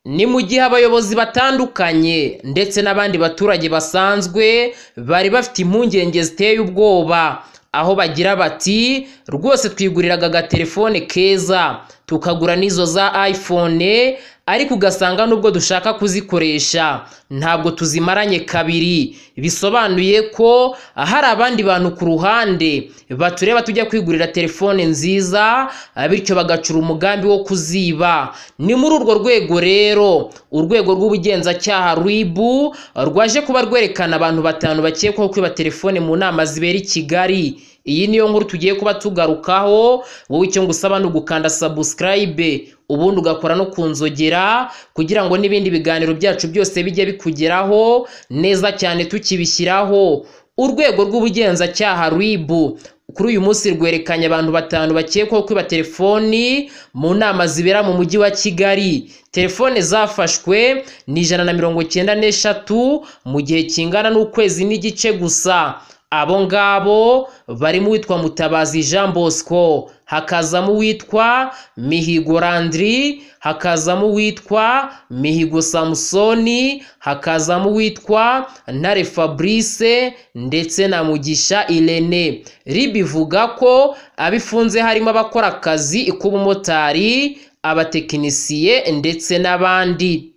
Ni mu gihe abayobozi batandukanye ndetse n'abandi baturage basanzwe bari bafite impungenge ziteye ubwoba, aho bagira bati rwose twiguriraga agatelefone keza tukagura n'izo za ayifone ariko ugasanga nubwo dushaka kuzikoresha ntabwo tuzimaranye kabiri, bisobanuye ko hari abandi bantu ku ruhande batureba tujya kwigurira telefone nziza bityo bagacura umugambi wo kuziba, ni muri urwo rwego rero urwego rw'ubugenzacyaha RIB rwaje kuba rwerekana abantu batanu bakekwaho kwiba telefone mu nama zibera i Kigali, iyi niyo nkuru tugiye kuba tugarukaho wowe icyo ngusaba ni ugukanda sabusikarayibe ubundi ugakora no ku nzogera kugira ngo n'ibindi biganiro byacu byose bijye bikugeraho neza cyane tukibishyiraho, urwego rw'ubugenzacyaha RIB kuri uyu munsi rwerekanye abantu batanu bakekwaho kwiba telefoni mu nama zibera mu mujyi wa Kigali, telefone zafashwe ni ijana na mirongo icyenda n'eshatu mu gihe kingana n'ukwezi n'igice gusa, abo ngabo barimo uwitwa Mutabazi Jean Bosco, hakazamo uwitwa Mihigo Landry, hakazamo uwitwa Mihigo Samson, hakazamo uwitwa Ntare Fabrice ndetse na Mugisha Irene, RIB ivuga ko abo ifunze harimo abakora akazi k'ubumotari, abatekinisiye ndetse n'abandi.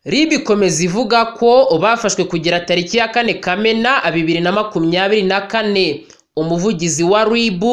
RIB ikomeza ivuga ko bafashwe kugera tariki ya kane Kamena bibiri na makumyabiri na kane, umuvugizi wa RIB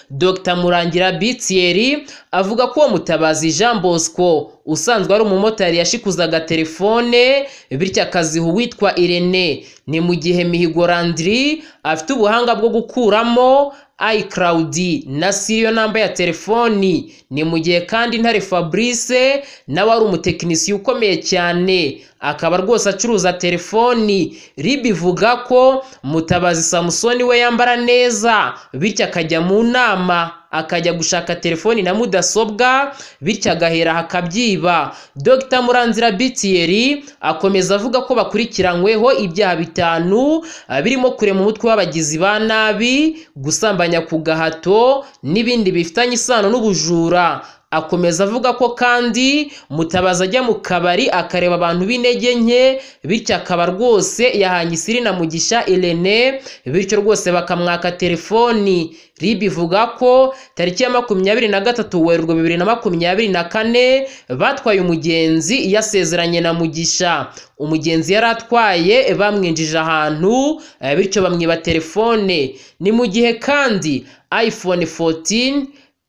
Dr Murangira Bitieri avuga ko uwo Mutabazi Jean Bosco usanzwe ari umumotari yashikuzaga telefone bityo akaziha uwitwa Irene, ni mu gihe Mihigo Landry afite ubuhanga bwo gukuramo iCloud na siriyo namba ya telefoni, ni mu gihe kandi Ntare Fabrice nawe ari umutekinisiye ukomeye cyane akaba rwose acuruza telefoni, RIB ivuga ko Mutabazi Samusoni we yambara neza bityo akajya mu nama akajya gushaka telefoni na mudasobwa bityo agahera akabyiba. Dr Muranzira Bitieri akomeza avuga ko bakurikiranyweho ibyaha bitanu birimo kurema umutwe w'abagizi ba nabi, gusambanya ku gahato n'ibindi bifitanye isano n'ubujura. Akomeza avuga ko kandi Mutabazi ajya mu kabari akareba abantu b'intege nke bityo akaba rwose yahanye isiri na Mugisha Irene bityo rwose bakamwaka telefoni. RIB ivuga ko tariki ya makumyabiri na gatatu Werurwe bibiri na makumyabiri na kane batwaye umugenzi yasezeranye na Mugisha, umugenzi yari atwaye bamwinjije ahantu bityo bamwiba telefone, ni mu gihe kandi iPhone 14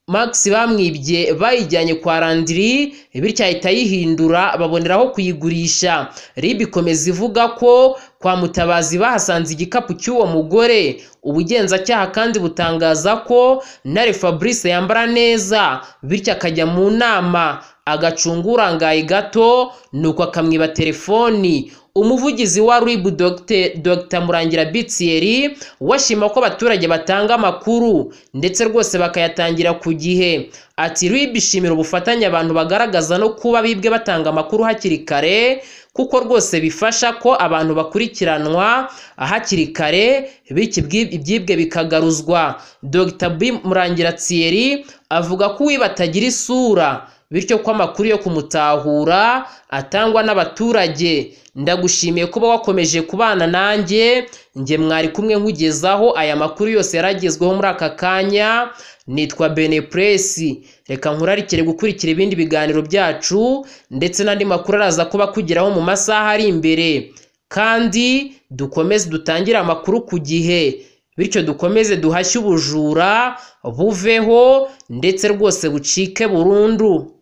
Max bamwibye bayijyanye kwa Landry bityo ahita ayihindura baboneraho kuyigurisha. RIB ikomeza ivuga ko kwa Mutabazi bahasanze igikapu cy'uwo mugore, ubugenzacyaha kandi butangaza ko Ntare Fabrice yambara neza bityo akajya mu nama agacunga urangaye gato nuko akamwiba telefoni. Umuvugizi wa RIB Dr Murangira Bitieri we ashima ko abaturage batanga amakuru ndetse rwose bakayatangira ku gihe. Ati RIB ishimira ubufatanye abantu bagaragaza no kuba bibwe batanga amakuru hakiri kare kuko rwose bifasha ko abantu bakurikiranwa hakiri kare bityo ibyibwe bikagaruzwa. Dr Murangira Thierry avuga ko uwiba atagira isura bityo ko amakuru yo kumutahura atangwa n'abaturage. Ndagushimiye kuba wakomeje kubana nanjye njye mwari kumwe nkugezaho aya makuru yose yaragezweho muri aka kanya nitwa Benepresi reka nkurarikire gukurikira ibindi biganiro byacu ndetse n'andi makuru araza kuba akugeraho mu masaha ari imbere kandi dukomeze dutangire amakuru ku gihe bityo dukomeze duhashye ubujura buveho ndetse rwose bucike burundu.